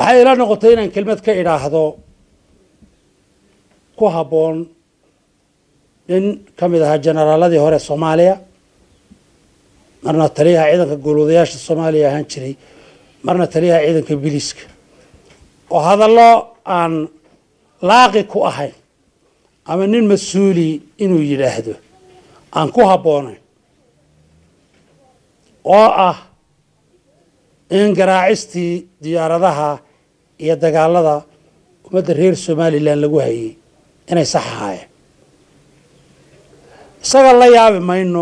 waxay ila noqotay inaan kelmad ka idhaahdo ku habboon nin ka mid ahaa generaaladii hore soomaaliya marna taliyaha ciidanka guuluudayaasha soomaaliya ahaan jiray marna taliyaha ciidanka biliiska oo hadallo aan laaqi ku ahayn ama nin mas-uuli inuu yidhaahdo aan ku habboonayn oo ah in garaacistii diyaaradaha iyo dagaalada ummadda reer somalilan lagu hayay inay sax ahaayeen isaga la yaabi mayno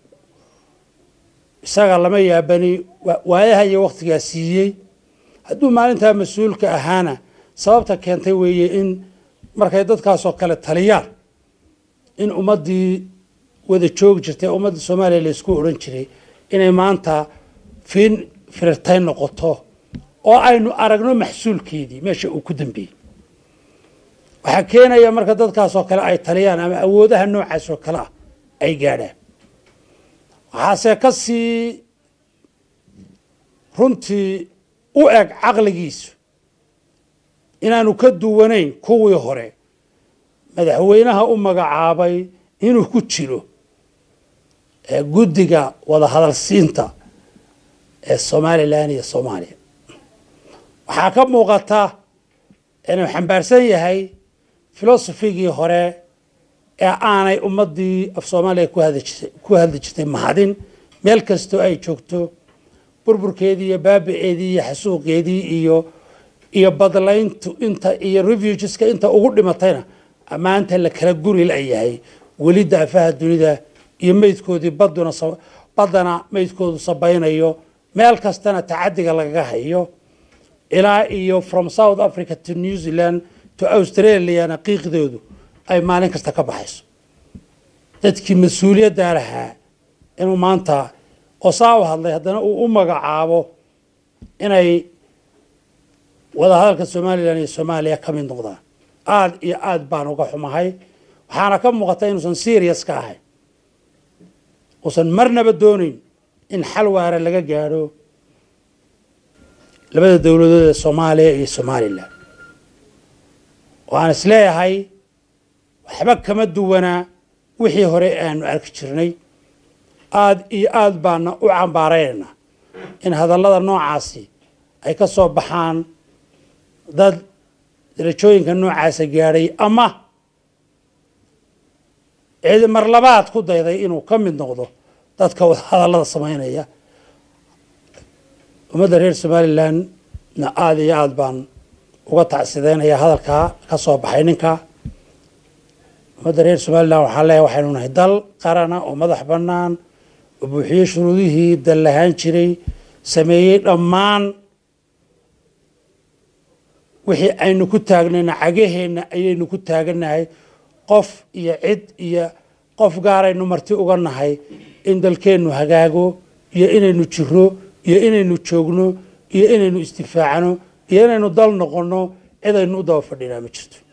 isaga lama yaabani waayaha iyo wakhtigaa siiyey hadduu maalintaa mas-uulka ahaana sababta keentay weeye in markay dadkaasoo kale taliyaan in ummaddii wada joogi jirtay ummadda soomaaliya la isku odhan jiray inay maanta fiin firirtay noqoto oo aynu aragno maxsuulkeedii meesha uu ku dambeeyey waxaa keenaya marka dadkaasoo kale ay taliyaan ama awoodaha noocaas oo kale ah ay gaadhaan waxaase ka sii runtii u eg caqligiisu inaanu ka duwanayn kuwii hore madaxweynaha u magacaabay inuu ku jiro guddiga wada hadalsiinta ee somalilan iyo soomaaliya waxaa ka muuqata inuu xambaarsan yahay filosofigii hore ee aanay ummaddii af soomaaliya ku hadli jirtay mahadin meel kastoo ay joogto burburkeedii iyo baabiceedii iyo xasuuqeedii iyo iyo badlayntu inta iyo refugeska inta ugu dhimatayna ammaanta la kala guri layahay weli daafaha dunida iyo meydkoodii baduna baddana meydkoodu sabaynayo meel kastana tacadiga lagaga hayo ilaa iyo from south africa to new zealand to australiana qiiqdoodu ay maalin kasta ka baxayso dadkii mas-uuliyaddaa lahaa inuu maanta oo saa u hadlay haddana uu u magacaabo inay wadahadalka somalilan iyo soomaaliya ka mid noqdaan aada iyo aada baan uga xumahay waxaana ka muuqata inuusan serious ka ahayn uusan marnaba doonayn in xal waara laga gaadho labada dowladood ee soomaaliya iyo somalilan waan isleeyahay waxba kama duwanaa wixii hore aanu arki jirnay aada iyo aada baana u cambaaraynaynaa in hadallada noocaasi ay ka soo baxaan dad darajooyinka noocaasa gaadhay ama cidi mar labaad ku dayday inuu ka mid noqdo dadka wada hadallada samaynaya ummadda reer somalilandna aada iyo aada baan uga tacsideynaya hadalkaa ka soo baxay ninka ummadda reer somalilan waxaa leeyahay waxaynu nahay dal qarana oo madax bannaan oo buuxiyey shuruudihii dal lahaan jiray sameeyey dhammaan wixii aynu ku taagnayna cagaheenna ayaynu ku taaganahay qof iyo cid iyo qof gaaraynu marti uga nahay in dalkeennu hagaago iyo inaynu jiro iyo inaynu joogno iyo inaynu istifaacno iyo inaynu dal noqonno cid aynu u daba fadhinaa ma jirto